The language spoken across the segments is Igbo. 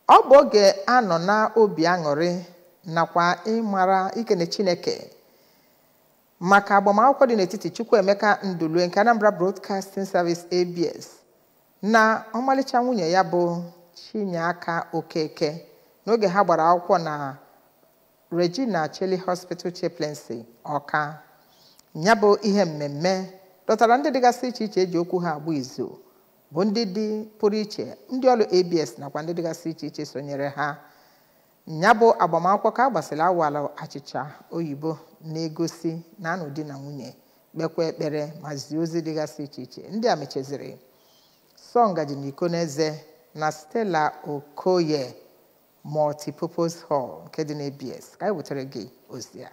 ọ bụ oge anọ na obi aṅụrị nakwa ịmara ikene chineke maka agbamakwụkwọ dị n'etiti chukwuemeka ndulue nke anambra broadcasting service abs na ọmalịcha nwunye ya bụ chinyeaka okeke n'oge ha gbara akwụkwọ na regina cheli hospital chaplaincy ọka ya bụ ihe mmemme dọtara ndị dịgasị iche iche eji okwu ha agba izu bụ ndị dị pụrụ iche ndị ọrụ abs nakwa ndị dịgasị iche iche sonyere ha ya bụ agbamakwụkwọ ka a gbasịrị awala achịcha oyibo na-egosi na anụ di na nwunye kpekwa ekpere ma zie ozi dịgasị iche iche ndị a mechaziri sọ ngaji na iko n'eze na stella okoye multipurpose hall nke dị na abs ka anyị wetara gị ozi a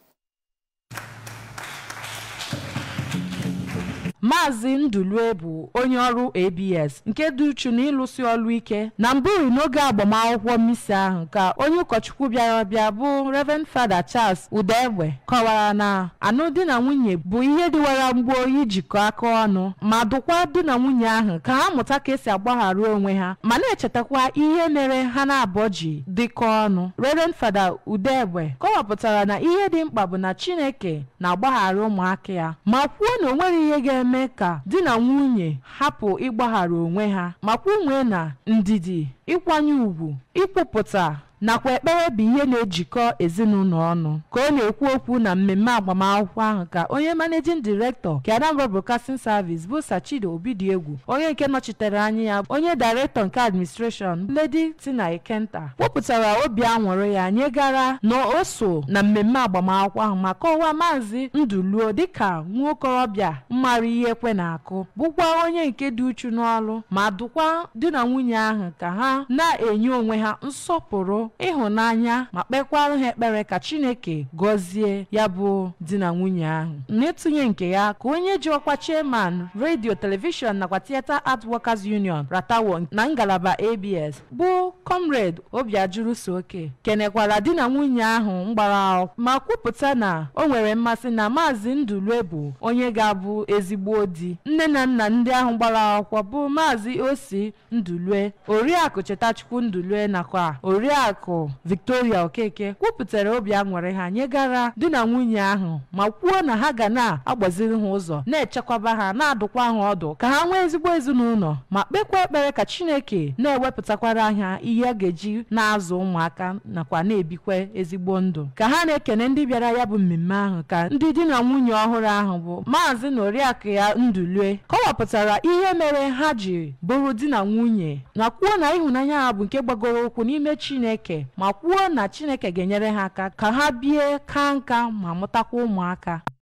maazị ndulue bụ onye ọrụ abs nke dị uchu na ịlụsi ọrụ ike na mbụri n'oge agbamakwụkwọ mmisi ahụ ka onye ụkọchukwu bịara bịa bụ reverend fada charles udegbe kọwara na anụ di na nwunye bụ ihe dịwara mgbo ijikọ aka ọnụ ma dụkwa di na nwunye ahụ ka ha mụta ka esi agbaghara onwe ha ma na-echetakwa ihe mere ha na-abụọ ji dịkọ ọnụ reverend fada udegbe kọwapụtara na ihe dị mkpa bụ na chineke na-agbaghara ụmụaka ya ma kwuo na o nwere ihe ga-eme eme ka di na nwunye hapụ ịgbaghara onwe ha ma kwunwee na ndidi ịkwanye ùgwù ịkwupụta nakwa ekpere bụ ihe na-ejikọ ezinụlọ ọnụ ka ọ na-ekwu okwu na mmemme agbamakwụkwọ ahụ ka onye managing director nke Anambra Broadcasting Service bụ Sachido Obidiegwu onye nke nọchitere anya ya onye director nke administration Lady Tina Ekenta wepụtara obi aṅụrị ya nyegara na o so na mmemme agbamakwụkwọ ahụ ma kọwaa maazị Nduluo dịka nwa okorobịa mmara ihe kwe na-akụ bụkwa onye nke dị uchu n'ọrụ ma dụkwa di na nwunye ahụ ka ha na-enye onwe ha nsọpụrụ ịhụnanya ma kpekwara ha ekpere ka chineke gọzie ya bụ di na nwunye ahụ n'ịtụnye nke ya ka onye ji ọkwa chairman redio telivishọn nakwa theatre art workers union ratawo na ngalaba abs bụ comrade obiajuru soke kenekwara di na nwunye ahụ mgbara ma kwupụta na o nwere mmasị na maazị ndulue bụ onye ga-abụ ezigbo di nne na nna ndị ahụ gbara akwụkwọ bụ maazị osi ndulue oriakụ chetachukwu ndulue nakwa oriakụ victoria okeke kwupụtara obi aṅụrị ha nyegara di na nwunye ahụ ma kwuo na ha ga na-agbaziri ha ụzọ na-echekwaba ha na-adụkwa ha ọdụ ka ha nwee ezigbo ezinụlọ ma kpekwa ekpere ka chineke na-ewepụtakwara ha ihe a ga-eji na-azụ ụmụaka nakwa na-ebikwa ezigbo ndụ ka ha na-ekene ndị bịara ya bụ mmemme ahụ ka ndị di na nwunye ọhụrụ ahụ bụ maazị na oriakụ ya ndulue kọwapụtara ihe mere ha ji bụrụ di na nwunye na kwuo na ịhụnanya ha bụ nke gbagoro ụkwụ n'ime chineke ma kwuo na chineke ga-enyere ha aka ka ha bie ka nka ma mụtakwa ụmụaka